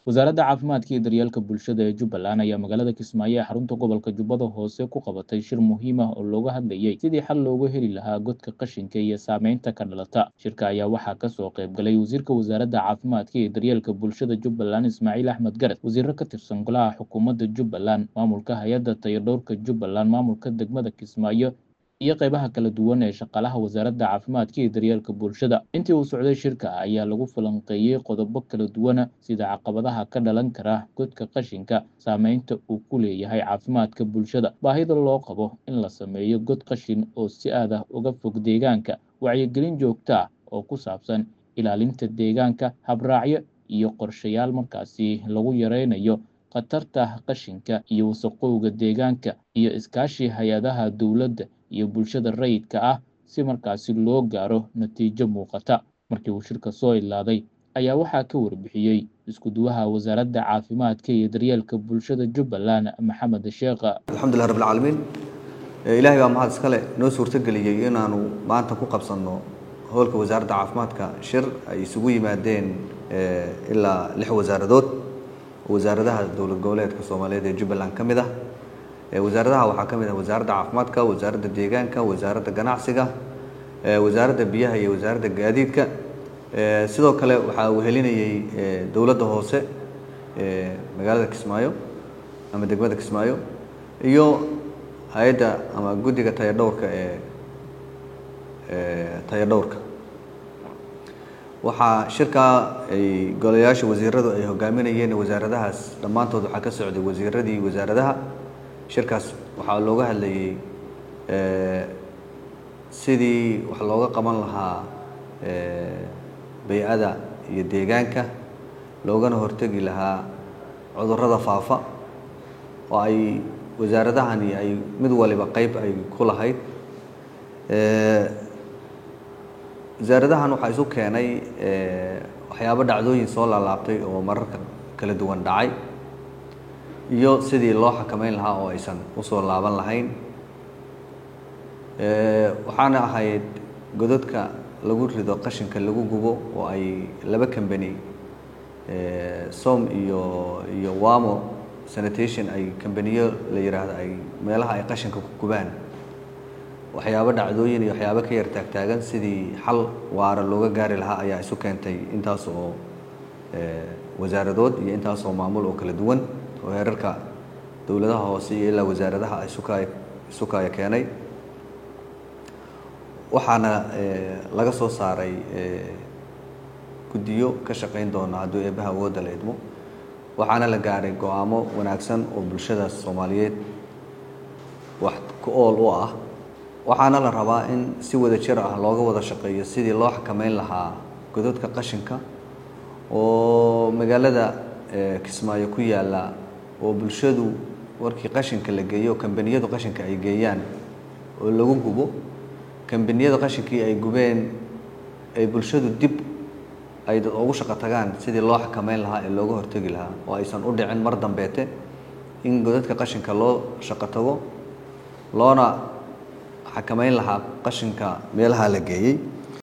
wasaaradda caafimaadka iyo daryeelka bulshada ee jubbaland ayaa magaalada kismaayo ee xarunta gobolka jubbada hoose ku qabatay shir muhiim ah oo looga hadlayey sidii xal loogu heli lahaa godka qashinka iyo saameynta ka dhalata shirka ayaa waxaa kasoo qayb galay wasiirka wasaaradda caafimaadka iyo daryeelka bulshada jubbaland ismaaciil axmed garad wasiiro ka tirsan golaha xukuumadda jubbaland maamulka hay-adda tayadhowrka jubbaland maamulka degmada kismaayo iyo qaybaha kala duwan ee shaqaalaha wasaaradda caafimaadka iyo daryeelka bulshada intii uu socday shirka ayaa lagu falanqeeyey qodobo kala duwana sida caqabadaha ka dhalan kara godka qashinka saameynta uu ku leeyahay caafimaadka bulshada baahida loo qabo in la sameeyo god qashin oo si aad ah uga fog deegaanka wacyigelin joogto ah oo ku saabsan ilaalinta deegaanka habraacyo iyo qorshayaal markaasi lagu yareynayo khatarta qashinka iyo wasaqowga deegaanka iyo iskaashi hay-adaha dowladda iyo bulshada rayidka ah si markaasi loo gaaro natiijo muuqata markii uu shirka soo ilaaday ayaa waxaa ka warbixiyey isku-duwaha wasaaradda caafimaadka iyo daryeelka bulshada jubbaland maxamed sheekha alxamdulilah rab alcaalamiin ilaahay baa mahad iskale noo suurtogeliyey inaanu maanta ku qabsanno howlka wasaaradda caafimaadka shir ay isugu yimaadeen ilaa lix wasaaradood oo wasaaradaha dowlad goboleedka soomaaliyeed ee jubbaland ka mid ah wasaaradaha waxaa ka mid ah wasaaradda caafimaadka wasaaradda deegaanka wasaaradda ganacsiga wasaaradda biyaha iyo wasaaradda gaadiidka sidoo kale waxaa uu helinayey dowladda hoose magaalada kismaayo ama degmada kismaayo iyo hay-adda ama guddiga tayadhowrka ee tayadhowrka waxaa shirkaa ay golayaasha wasiiradu ay hogaaminayeen wasaaradahaas dhammaantood waxaa ka socday wasiiradii wasaaradaha shirkaas waxaa looga hadlayey sidii wax looga qaban lahaa bay-ada iyo deegaanka loogana hortegi lahaa cudurrada faafa oo ay wasaaradahani ay mid waliba qeyb ay ku lahayd wasaaradahan waxaa isu keenay waxyaabo dhacdooyin soo laalaabtay oo mararka kala duwan dhacay iyo sidii loo xakameyn lahaa oo aysan usoo laaban lahayn waxaana ahayd godadka lagu rido qashinka lagu gubo oo ay laba cambany som iyo iyo wamo sanitation ay cambaniyo la yidhaahdo ay meelaha ay qashinka ku gubaan waxyaabo dhacdooyin iyo waxyaabo ka yar taagtaagan sidii xal waara looga gaari lahaa ayaa isu keentay intaas oo wasaaradood iyo intaas oo maamul oo kala duwan oo heerarka dowladaha hoose iyo ilaa wasaaradaha isuka isukaya keenay waxaana laga soo saaray guddiyo ka shaqeyn doona hadduu eebbaha awoodda la idmo waxaana la gaaray go-aamo wanaagsan oo bulshada soomaaliyeed wax ku ool u ah waxaana la rabaa in si wada jir ah looga wada shaqeeyo sidii loo xakameyn lahaa godadka qashinka oo magaalada kismaayo ku yaalla oo bulshadu warkii qashinka la geeyo kambaniyadu qashinka ay geeyaan oo lagu gubo kambaniyada qashinkii ay gubeen ay bulshadu dib ay dad ugu shaqo tagaan sidii loo xakameyn lahaa ee looga hortegi lahaa oo aysan u dhicin mar dambeete in godadka qashinka loo shaqo tago loona xakameyn lahaa qashinka meelaha la geeyey